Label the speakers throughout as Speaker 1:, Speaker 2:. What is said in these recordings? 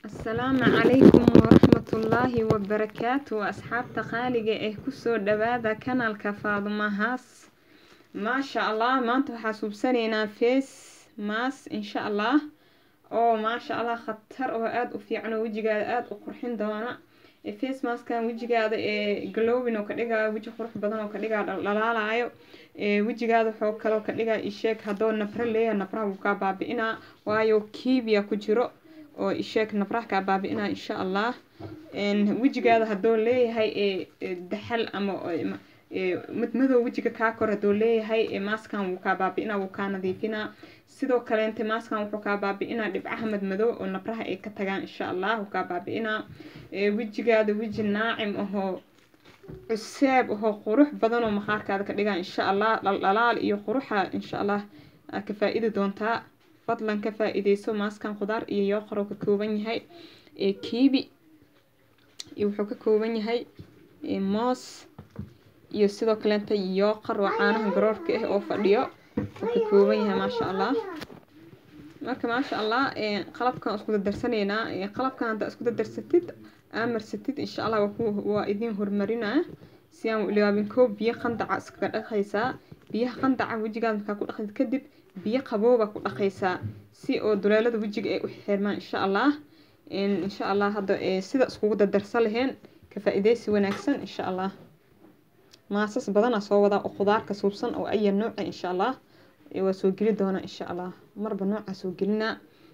Speaker 1: Asalaamu calaykum waraxmatullaahi wabarakaatu asxaabta qaaliga eh kusoo dhawaada kanaalka Faadumo Haas maasha Allah maanta waxaa suubsaneynaa face mask insha Allah oo maasha Allah khatar oo aad u fiican oo wejigaada aad u qurxin doona ee face maskan wejigaada ee glowing oo ka dhigayo weji qurux badan oo ka dhigayo dhalaalayo ee wejigaada wuxuu kaloo ka dhigaa isheeg haddoo nabro leeyahay nabraha wuu kaa baabi'inaa waayo kiibiya ku jiro oo isheeg nabraha kaa baabi'inaa insha allah wejigaada haddoo leeyahay ee daxal ama madmadow wejiga kaa kor haddoo leeyahay ee maaskan wuu kaa baabi'inaa wuu kaa nadiifinaa sidoo kaleente maaskan wuxuu kaa baabi'inaa dhibcaha madmadow oo nabraha ay ka tagaan insha allah wuu kaa baabi'inaa wejigaada weji naacim ahoo cuseeb ahoo qurux badan oo maqaarkaada ka dhigaa insha allah dhaldhalaal iyo quruxa insha allah aa ka faa-idi doontaa fadlan ka faa-ideyso maaskan khudaar iyo yooqar oo ka kooban yahay ee kiibi iyo wuxuu ka kooban yahay moos iyo sidoo kaleenta yooqar waa caanaha garoorka ah oo fadhiyo wuxuu ka kooban yahay maasha allah marka maasha allah qalabkan isku dardarsanaynaa qalabkan haddaa isku dardarsatid aamarsatid insha allah waa idiin horumarinaa si aan ilaabin koob biyo qandaca iskaga dhaqaysaa biyaha qandaca wejigaada markaa ku dhaqdid kadib biyo qabooba ku dhaqaysaa si oo duleelada wejiga ay u xirmaan insha allah insha allah hadda sida iskugu dardarsan laheen ka faa-ideysi wanaagsan insha allah maasas badana soo wadaa oo khudaarka suubsan oo aya nooca insha allah waa soo geli doonaa insha allah marba nooca soo gelinaa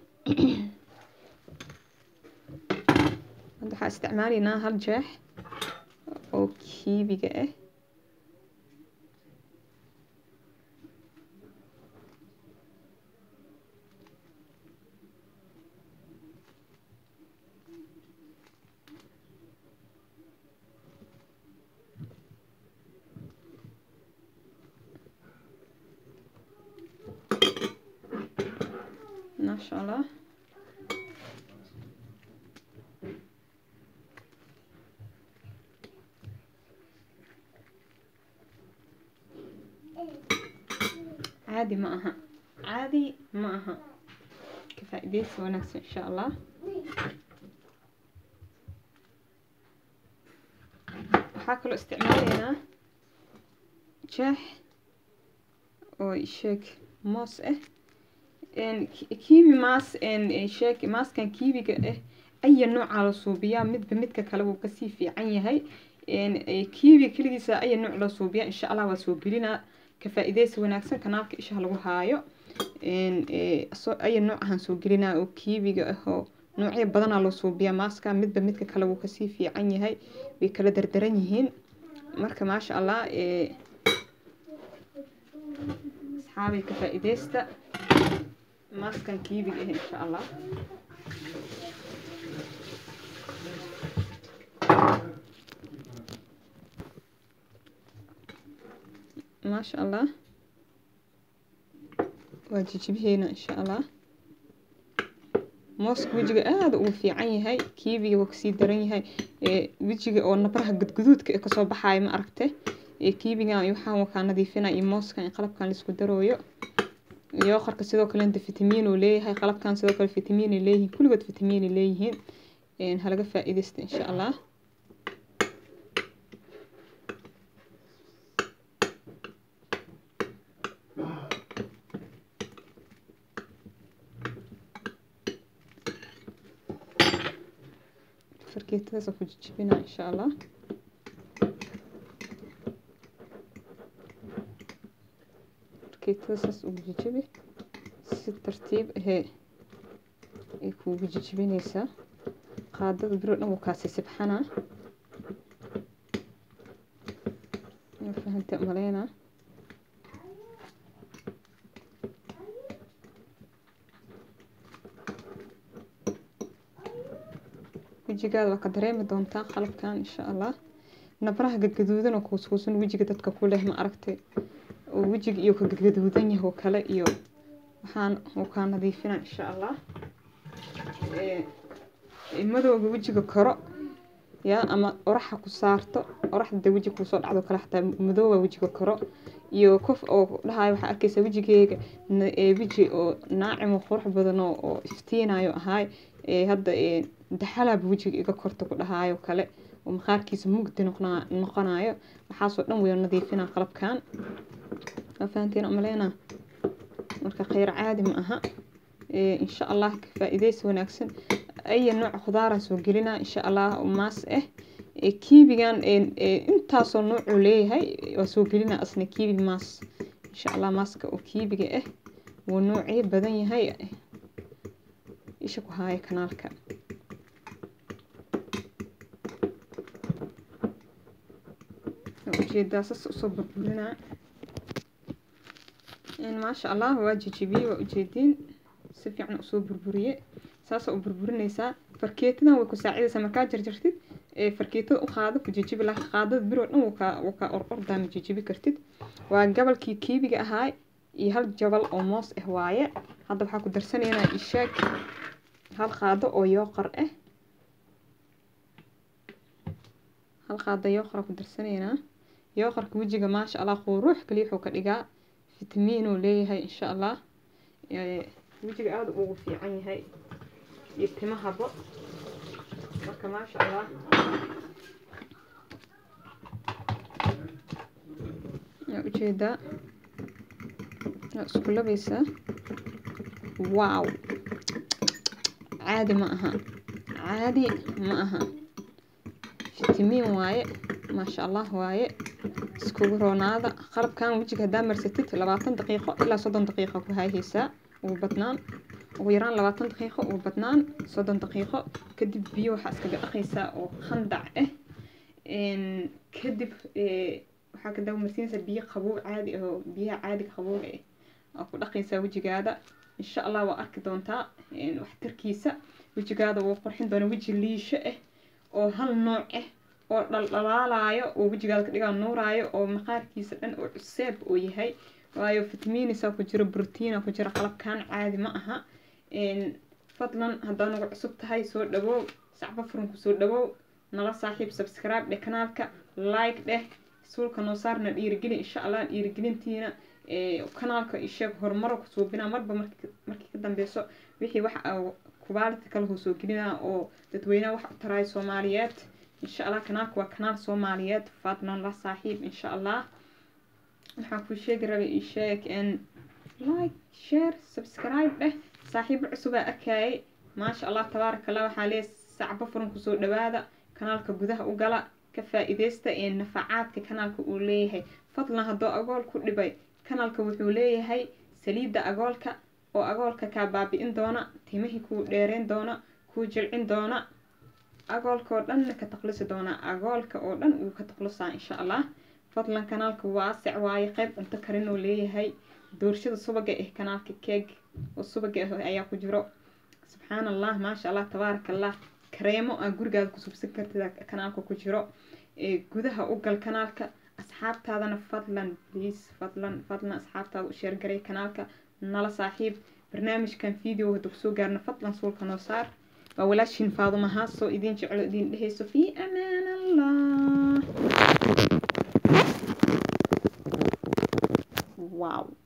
Speaker 1: hadda waxaa isticmaalaynaa hal jeex oo kiibiga ah maasha allah caadi ma aha caadi ma aha ka faa-ideysi wanaagsan insha allah waxaa kaloo isticmaalaynaa jeex oo isheeg moos ah kiibi maas sheeg maaskan kiibiga ah aya noocaa la suubiyaa midba midka kale wuu kasii fiican yahay kiibiga keligiisa aya nooc la suubiyaa insha allah waa soo gelinaa ka faa-ideysi wanaagsan kanaalka isha lagu haayo aya noocahan soo gelinaa oo kiibiga ah oo noocyo badanaa loo suubiyaa maaska midba midka kale wuu kasii fiican yahay way kala dardaran yihiin marka maasha allah asxaabay ka faa-ideysta maaskan kiibiga ah insha allah maasha allah waa jijibiheena insha allah mooska wejiga aada uu fiican yahay kiibiga waa kasii daran yahay wejiga oo nabraha gudguduudka ee kasoo baxaaya ma aragte kiibigan waxaan wakaa nadiifina iyo mooskan qalabkan laisku darooyo yooqarka sidoo kaleenta fitamiin uu leeyahay qalabkan sidoo kale fitamiin ay leeyihiin kulligood fitamiin ay leeyihiin halaga faa-ideysta insha allah farkeetadaas ku jijibinaa insha allah farkeetadaas ugu jijibi si tartiib ahee ay kuugu jijibineysaa qaadada biro dhan wuu kaasi sibxanaa fahanta maleynaa wejigaada waa ka dareemi doontaa qalabkan insha allah nabraha gadgaduudan oo kuuskuusan wejiga dadka ku leh ma aragtay oo wejiga iyo ka gadgaduudan yahay oo kale iyo waxaan uu kaa nadiifina insha allah madowga wejiga koro yaa ama oraxa ku saarto oraxda dee wejiga kusoo dhacdo kale xataa madooba wejiga koro iyo qof oo dhahayo waxaa arkaysa wejigeyga weji oo naacimo qurux badan oo iftiinayo ahaay hadda daxalaaba wejiga iga korta ku dhahaayo kale oo maqaarkiisa mugdi noqonayo waxaasoo dhan way nadiifinaa qalabkan waa fahantiin umaleynaa marka kheyr caadi ma aha insha allah faa-ideysi wanaagsan aya nooc khudaara soo gelinaa insha allah maas ah kiibigan intaasoo noocuu leeyahay waa soo gelinaa asna kiibi maas insha allah maaska oo kiibiga ah wuu noocyo badan yahay isha ku haaya kanaalka ujeedaa sas usoo burburinaa maasha allah waa jijibiyey waa ujeediin si fiican usoo burburiye saasa u burburinaysaa farkeetadan way ku saacidaysaa markaa jarjartid farkeetada u qaado ku jijibi laakiin qaadada biroo dhan wuu kaa or ordaa ma jijibi kartid waa gabalkii kiibiga ahaa iyo hal jabal oo moos ah waaye hadda waxaa ku darsanaynaa ishaag hal qaado oo yooqar ah hal qaado yooqara ku darsanaynaa yooqarka wejiga maasha allah quruux kaliya wuxuu ka dhigaa fitamiinuu leeyahay insha allah wejiga aada ugu fiican yahay iyo timahaba marka maasha allah yaa ujeedaa waa isku labaysaa wow caadi ma aha caadi ma aha fitamiin waaye maasha allah waaye iskugu roonaada qalabkan wejiga haddaa marsatid labaatan daqiiqo ilaa soddon daqiiqo ku hayhaysaa ugu badnaan ugu yaraan labaatan daqiiqo ugu badnaan soddon daqiiqo kadib biyo waxaa iskaga dhaqaysaa oo khandac ah kadib waxaa ka dabamarsiinaysaa biyo qabow caadi ah oo biyaha caadiga qabowga ah aa ku dhaqaysaa wejigaada insha allah waa arki doontaa waxtarkiisa wejigaada wuu qurxin doona weji liisho ah oo hal nooc ah oo dhaldhalaalayo oo wejigaada ka dhigaa nuuraayo oo maqaarkiisa dhan oo cuseeb oo yahay waayo fitamiinisa ku jiro brotiina ku jiro qalabkan caadi ma aha fadlan haddaa nagu cusub tahay soo dhawow sacbo furunku soo dhawow nala saaxiib subscribe dheh kanaalka like dheh suulka noo saarna dhiirigeli insha allah dhiirigelintiina kanaalka isheeg horumaro ku suubinaa marba markii ka dambeyso wixii wax kubaalita kale hoo soo gelinaa oo dadweynaha wax u taraayo soomaaliyeed insha allah kanaalka waa kanaal soomaaliyeed fadlan la saaxiib insha allah waxaan kuu sheegi rabay isheeg like share subscribe dheh saaxiibo cusubaa arkayay maasha allah tabaaraka allah waxaa leeyahay sacbo furan kusoo dhawaada kanaalka gudaha u gala ka faa-iideysta ee nafacaadka kanaalka uu leeyahay fadlan haddoo agool ku dhibay kanaalka wuxuu leeyahay saliidda agoolka oo agoolka kaa baabi-in doona timihii kuu dheereyn doona kuu jilcin doona agoolka oo dhanna ka taqlisi doona agoolka oo dhan wuu ka taqlusaa insha allah fadlan kanaalka waasic waaye qayb cunto karin oo leeyahay doorshada subaga ah kanaalka keeg oo subaga ah ayaa ku jiro subxaan allah maasha allah tabaaraka allah kareemo aa gurigaada ku subsan kartid kanaalka ku jiro gudaha u gal kanaalka asxaabtaadana fadlan please fadlan fadlan asxaabtaada u sheergaray kanaalka nala saaxiib barnaamijkan video hadda kusoo gaarna fadlan suulka noo saar waa walaashiin faaduma haasoo idin jeclo idin dhehayso fii amaan allah wow